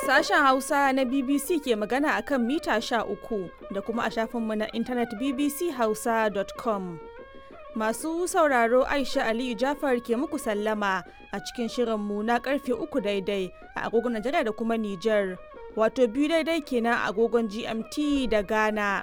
Sashen Hausa na BBC ke magana a kan mita uku da kuma a shafinmu na intanet bbchausa.com. Masu sauraro Aisha Aliyu Jafar ke muku sallama a cikin shirinmu na karfe uku daidai a agogon Najeriya da kuma Nijar, wato biyu daidai kenan a agogon GMT da Ghana.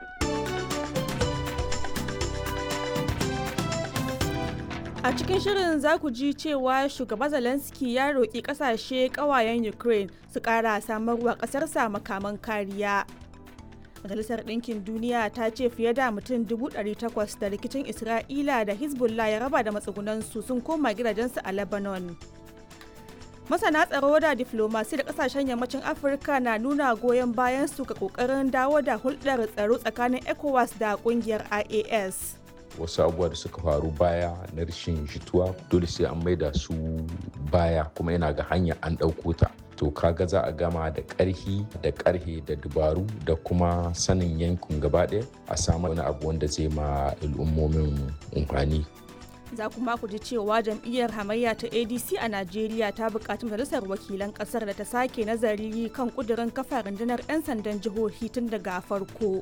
A cikin shirin za ku ji cewa shugaba Zelensky ya roƙi ƙasashe ƙawayen Ukraine su ƙara samarwa ƙasarsa makaman kariya. Majalisar Ɗinkin Duniya ta ce fiye da mutum 800 da rikicin Isra'ila da Hezbollah ya raba da matsugunansu sun koma gidajensu a Lebanon. Masana tsaro da diflomasi da ƙasashen yammacin Afirka na nuna goyon bayan su ga ƙoƙarin dawo da hulɗar tsaro tsakanin ECOWAS da ƙungiyar IAS. wasu abubuwa da suka faru baya na rashin jituwa dole sai an maida su baya kuma yana ga hanya an ɗauko ta to kaga za a gama da ƙarhi da ƙarhe da dubaru da kuma sanin yankin gaba ɗaya a samu wani abu wanda zai ma al'ummomin amfani za kuma ku ji cewa jam'iyyar hamayya ta adc a najeriya ta buƙaci majalisar wakilan ƙasar da ta sake nazari kan ƙudurin kafa rundunar 'yan sandan jihohi tun daga farko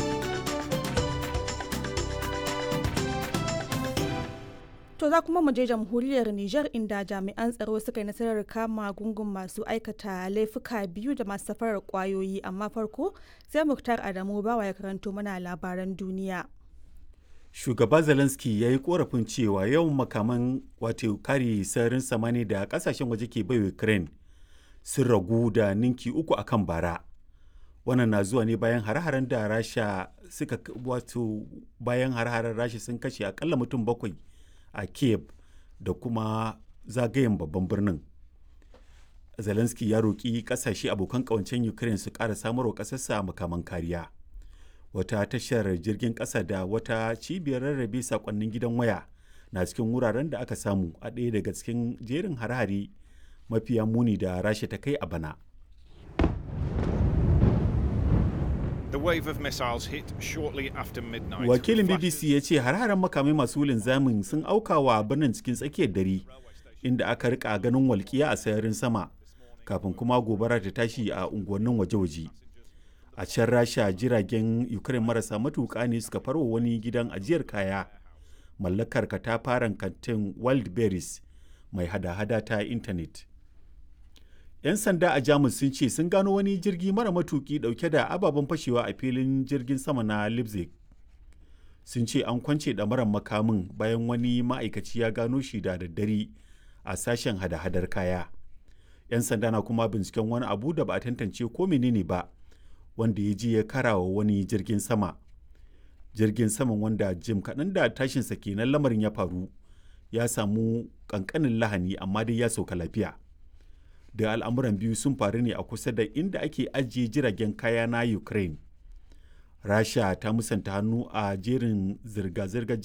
To za kuma mu je jamhuriyar Nijar inda jami'an tsaro suka yi nasarar kama gungun masu aikata laifuka biyu da masu safarar kwayoyi amma farko sai Muktar Adamu bawa ya karanto mana labaran duniya. Shugaba Zelensky ya yi korafin cewa yawan makaman wato kare sararin samani da kasashen waje ke bai Ukraine sun ragu da ninki uku akan bara. Wannan na zuwa ne bayan hare-haren da Rasha suka wato bayan hare-haren Rasha sun kashe akalla mutum bakwai a kiev da kuma zagayen babban birnin zelensky ya roƙi ƙasashe abokan ƙawancen ukraine su ƙara samarwa ƙasarsa makaman kariya wata tashar jirgin ƙasa da wata cibiyar rarrabe saƙonnin gidan waya na cikin wuraren da aka samu a ɗaya daga cikin jerin hare-hare mafiya muni da rasha ta kai a bana The wave of missiles hit shortly after midnight. Wakilin BBC ya ce har-haren makamai masu linzamin sun auka wa birnin cikin tsakiyar dare inda aka rika ganin walƙiya a sararin sama kafin kuma gobara ta tashi a unguwannin waje-waje. A can Rasha jiragen Ukraine marasa matuƙa ne suka farwa wani gidan ajiyar kaya mallakar katafaren kantin Wildberries mai hada-hada ta intanet. 'yan sanda a jamus sun ce sun gano wani jirgi mara matuki dauke da ababen fashewa a filin jirgin sama na leipzig sun ce an kwance ɗamarar makamin bayan wani ma'aikaci ya gano shi da daddare a sashen hada-hadar kaya 'yan sanda na kuma binciken wani abu da ba a tantance ko menene ba wanda ya je ya karawa wani jirgin sama jirgin saman wanda jim kaɗan da tashinsa kenan lamarin ya faru ya samu ƙanƙanin lahani amma dai ya sauka lafiya da al'amuran biyu sun faru ne a kusa da inda ake ajiye jiragen kaya na ukraine rasha ta musanta hannu a jerin zirga-zirgar